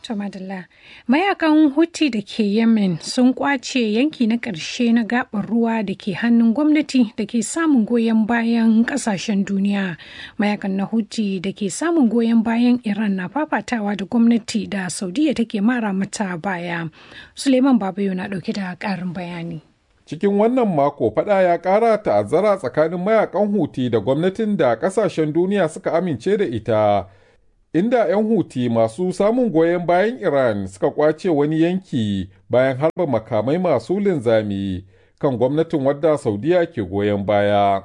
To madalla. Mayakan Houthi da ke Yemen sun kwace yanki na ƙarshe na gaɓar ruwa da ke hannun gwamnati da ke samun goyon bayan ƙasashen duniya. Mayakan na Houthi da ke samun goyon bayan Iran na fafatawa da gwamnati da Saudiya take mara mata baya. Suleiman Babayo na ɗauke da ƙarin bayani. Cikin wannan mako fada ya ƙara ta'azzara tsakanin mayakan Huti da gwamnatin da ƙasashen duniya suka amince da ita. inda 'yan huti masu samun goyon bayan Iran suka kwace wani yanki bayan harba makamai masu linzami kan gwamnatin wadda Saudiya ke goyon baya.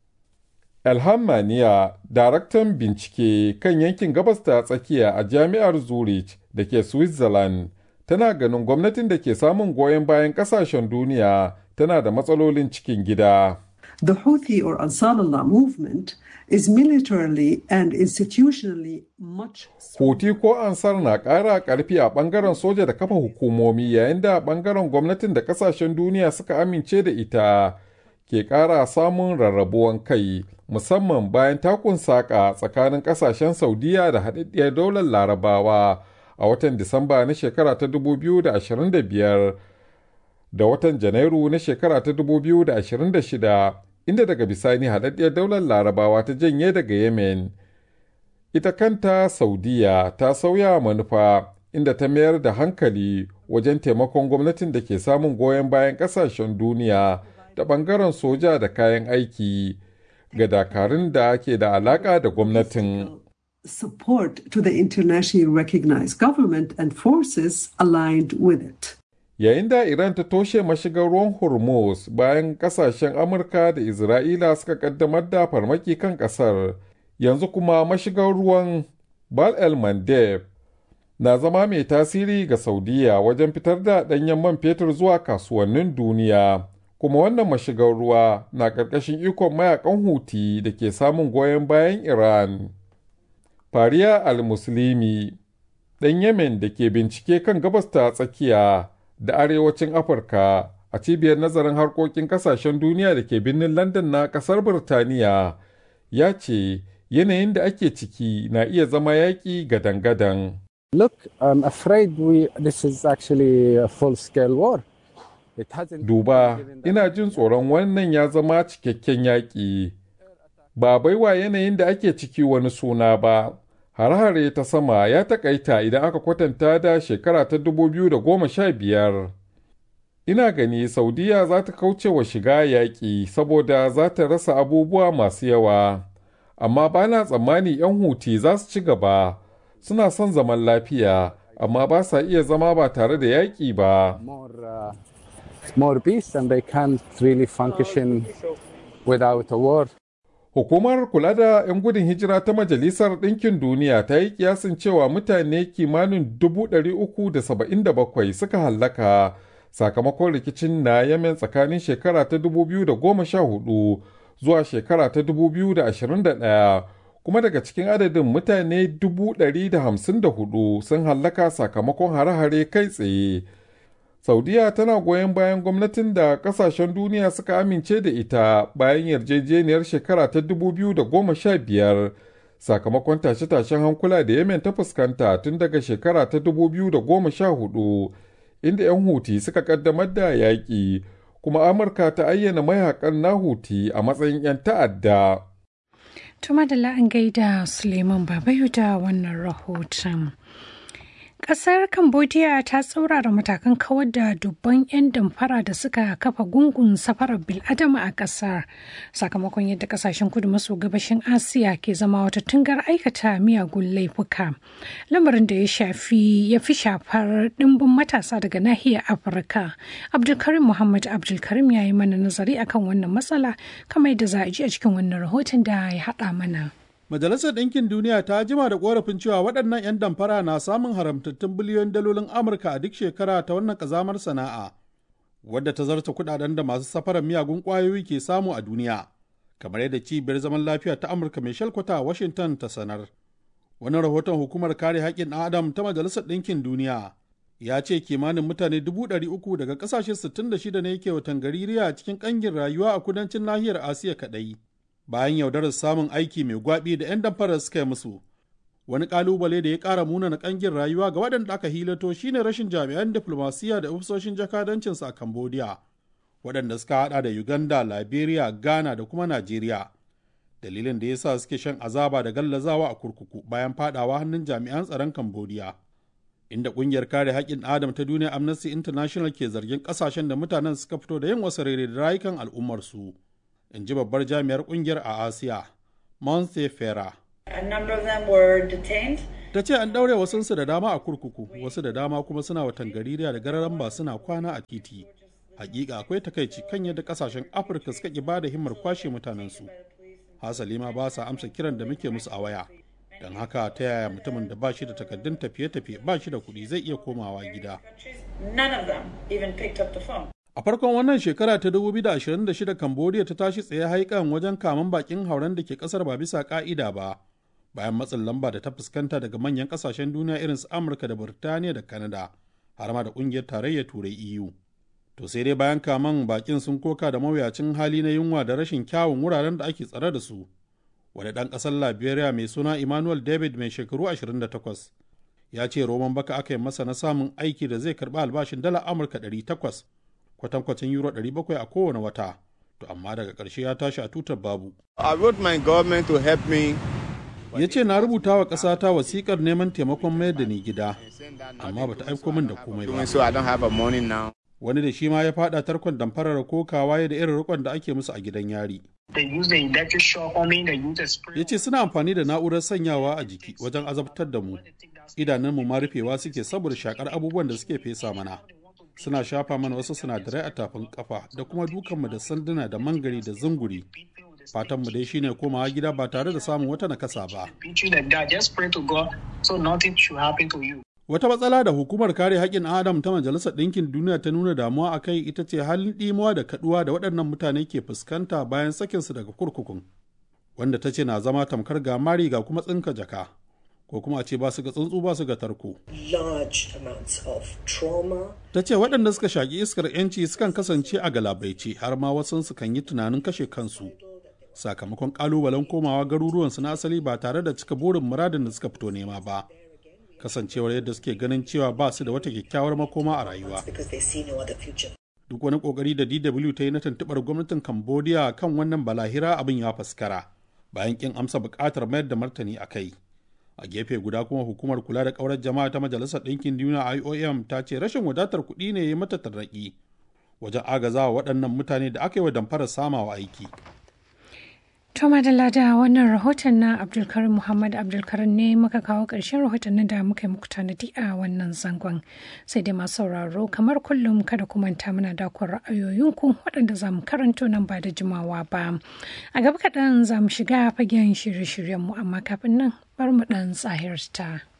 Elham Maniya, daraktan bincike kan yankin gabas ta tsakiya a jami'ar Zurich da ke Switzerland, tana ganin gwamnatin da ke samun goyon bayan kasashen duniya tana da matsalolin cikin gida. The Houthi or Ansar Allah movement is militarily and institutionally much Houthi ko Ansar na ƙara ƙarfi a ɓangaren soja da kafa hukumomi yayin da ɓangaren gwamnatin da ƙasashen duniya suka amince da ita ke ƙara samun rarrabuwan kai musamman bayan takun saƙa tsakanin ƙasashen Saudiya da haɗaɗɗiyar daular Larabawa a watan Disamba na shekara ta 2025 da watan Janairu na shekara ta 2026 inda daga bisani haɗaɗɗiyar daular larabawa ta janye daga yemen ita kanta saudiya ta sauya manufa inda ta mayar da hankali wajen taimakon gwamnatin da ke samun goyon bayan ƙasashen duniya da ɓangaren soja da kayan aiki ga dakarun da ke da alaƙa da gwamnatin support to the internationally recognized government and forces aligned with it. yayin da Iran ta toshe mashigar ruwan Hormuz bayan kasashen Amurka da Isra'ila suka kaddamar da farmaki kan kasar, yanzu kuma mashigar ruwan Bal el Mandeb na zama mai tasiri ga Saudiya wajen fitar da ɗanyen man fetur zuwa kasuwannin duniya. Kuma wannan mashigar ruwa na ƙarƙashin ikon mayakan Huti da ke samun goyon bayan Iran. Fariya al-Muslimi, ɗan Yemen da ke bincike kan gabas ta tsakiya. da arewacin Afirka a cibiyar nazarin harkokin kasashen duniya da ke birnin London na kasar Birtaniya ya ce yanayin da ake ciki na iya zama yaƙi gadan-gadan. Look, I'm afraid we, this is actually a full-scale war. Duba, ina jin tsoron wannan ya zama cikakken yaƙi. Ba baiwa yanayin da ake ciki wani suna ba. hare-hare ta sama ya takaita idan aka kwatanta da shekara ta 2015 ina gani saudiya za ta kauce wa shiga yaƙi saboda za ta rasa abubuwa masu yawa amma ba na tsammani 'yan huti za su ci gaba suna son zaman lafiya amma ba sa iya zama ba tare da yaƙi ba more peace and they can't really function without a war Hukumar kula da 'yan gudun hijira ta Majalisar Ɗinkin Duniya ta yi kiyasin cewa mutane kimanin 377 suka hallaka sakamakon rikicin na Yemen tsakanin shekara ta 2014 zuwa shekara ta 2021 kuma daga cikin adadin mutane 154 sun hallaka sakamakon hare-hare kai tsaye. Saudiya tana goyon bayan gwamnatin da kasashen duniya suka amince da ita bayan yarjejeniyar shekara ta 2015 sakamakon tashe-tashen hankula da Yemen ta fuskanta tun daga shekara ta 2014 inda 'yan Huti suka kaddamar da yaƙi kuma Amurka ta ayyana mayakan na Huti a matsayin 'yan ta'adda. Tuma da la'an gaida Suleiman Babayu da wannan rahoton. Ƙasar Cambodia ta tsaurara matakan kawar da dubban 'yan damfara da suka kafa gungun safarar bil'adama a ƙasar sakamakon yadda ƙasashen kudu maso gabashin Asiya ke zama wata tungar aikata miyagun laifuka. Lamarin da ya shafi ya fi shafar ɗimbin matasa daga nahiyar Afirka. Abdulkarim Muhammad Abdulkarim ya yi mana nazari akan wannan matsala kamar yadda za a ji a cikin wannan rahoton da ya haɗa mana. Majalisar Ɗinkin Duniya ta jima da ƙorafin cewa waɗannan 'yan damfara na samun haramtattun biliyon dalolin Amurka a duk shekara ta wannan ƙazamar sana'a, wadda ta zarta kuɗaɗen da masu safarar miyagun ƙwayoyi ke samu a duniya, kamar yadda cibiyar zaman lafiya ta Amurka mai shalkwata a Washington ta sanar. Wani rahoton hukumar kare haƙƙin ɗan Adam ta Majalisar Ɗinkin Duniya ya ce kimanin mutane dubu ɗari uku daga ƙasashe 66 ne ke watan gaririya cikin ƙangin rayuwa a kudancin nahiyar Asiya kaɗai. bayan yaudarar samun aiki mai gwabi da 'yan damfarar suka yi musu Wani ƙalubale da ya ƙara munana ƙangin rayuwa ga waɗanda aka hilato shine rashin jami'an diflomasiyya da ofisoshin jakadancinsu a Cambodia, waɗanda suka haɗa da Uganda, Liberia, Ghana da kuma Najeriya. Dalilin da ya sa suke shan azaba da gallazawa a kurkuku bayan faɗawa hannun jami'an tsaron Cambodia. Inda ƙungiyar kare haƙƙin Adam ta duniya Amnesty International ke zargin ƙasashen da mutanen suka fito da yin wasu rere da rayukan al'ummarsu. In ji babbar jami'ar ƙungiyar a Asiya, Monse Fera. A number of them were detained. ta ce an ɗaure wasunsu da dama a kurkuku wasu da dama kuma suna watan gaririya da gararan ba suna kwana a titi hakika akwai takaici kan yadda kasashen afirka suka ki bada himmar kwashe mutanensu hasali ma ba sa amsa kiran da muke musu a waya don haka ta yaya mutumin da ba shi da takaddun tafiye-tafiye ba shi da kuɗi zai iya komawa gida None of them even picked up the phone. a farkon wannan shekara ta 2026 cambodia ta tashi tsaye haikan wajen kaman bakin hauren da ke kasar ba bisa ka'ida ba bayan matsin lamba da ta fuskanta daga manyan kasashen duniya irin su amurka da burtaniya da canada har ma da kungiyar tarayyar turai eu to sai dai bayan kaman bakin sun koka da mawuyacin hali na yunwa da rashin kyawun wuraren da ake tsare da su wani ɗan ƙasar liberia mai suna emmanuel david mai shekaru 28 ya ce roman baka aka yi masa na samun aiki da zai karɓi albashin dala amurka 800 kwatankwacin euro 700 a kowane wata to amma daga ƙarshe ya tashi a tutar babu I want my government to help me. ya ce na rubuta wa ƙasata wasiƙar neman taimakon mayar da ni gida amma bata aiko min da komai ba So I don't have a money now. wani da shi ma ya fada tarkon damfarar kokawa ya da irin rikon da ake musu a gidan yari They use the electric shock on me, they use the spray. ya ce suna amfani da na'urar sanyawa a jiki wajen azabtar da mu idanunmu ma rufewa suke saboda shakar abubuwan da suke fesa mana suna shafa mana wasu sinadarai a tafin kafa da kuma dukanmu da sanduna da mangari da zunguri fatanmu dai shine komawa gida ba tare da samun wata nakasa ba Beat you like that. Just pray to God so nothing should happen to you. Wata matsala da hukumar kare haƙƙin Adam ta Majalisar Ɗinkin Duniya ta nuna damuwa a kai ita ce halin ɗimuwa da kaɗuwa da waɗannan mutane ke fuskanta bayan sakinsu daga kurkukun, wanda ta ce na zama tamkar ga mari ga kuma tsinka jaka, ko kuma a ce ba su ga tsuntsu ba su ga tarko. large amounts of trauma. Ta ce waɗanda suka shaƙi iskar 'yanci sukan kasance a galabaice har ma wasansu kan yi tunanin kashe kansu. Sakamakon ƙalubalen komawa garuruwansu na asali ba tare da cika burin muradin da suka fito nema ba. kasancewar yadda suke ganin cewa ba su da wata kyakkyawar makoma a rayuwa. because they see no other future. Duk wani kokari da DW ta yi na tuntuɓar gwamnatin Cambodia kan wannan balahira abin ya faskara bayan kin amsa buƙatar mayar da martani a kai. A gefe guda kuma hukumar kula da ƙaurar jama'a ta Majalisar Ɗinkin Duniya IOM ta ce rashin wadatar kuɗi ne ya mata tarnaƙi wajen agazawa waɗannan mutane da aka yi wa damfarar samawa aiki. To madalla da wannan rahoton na Abdulkarim Muhammad Abdulkarim ne muka kawo ƙarshen rahotannin da muka yi muku tanadi a wannan zangon. Sai dai masu sauraro kamar kullum kada ku manta muna dakon ra'ayoyinku waɗanda za mu karanto nan ba da jimawa ba. A gaba kaɗan za mu shiga fagen shirye-shiryenmu amma kafin nan bar mu ɗan tsahirta.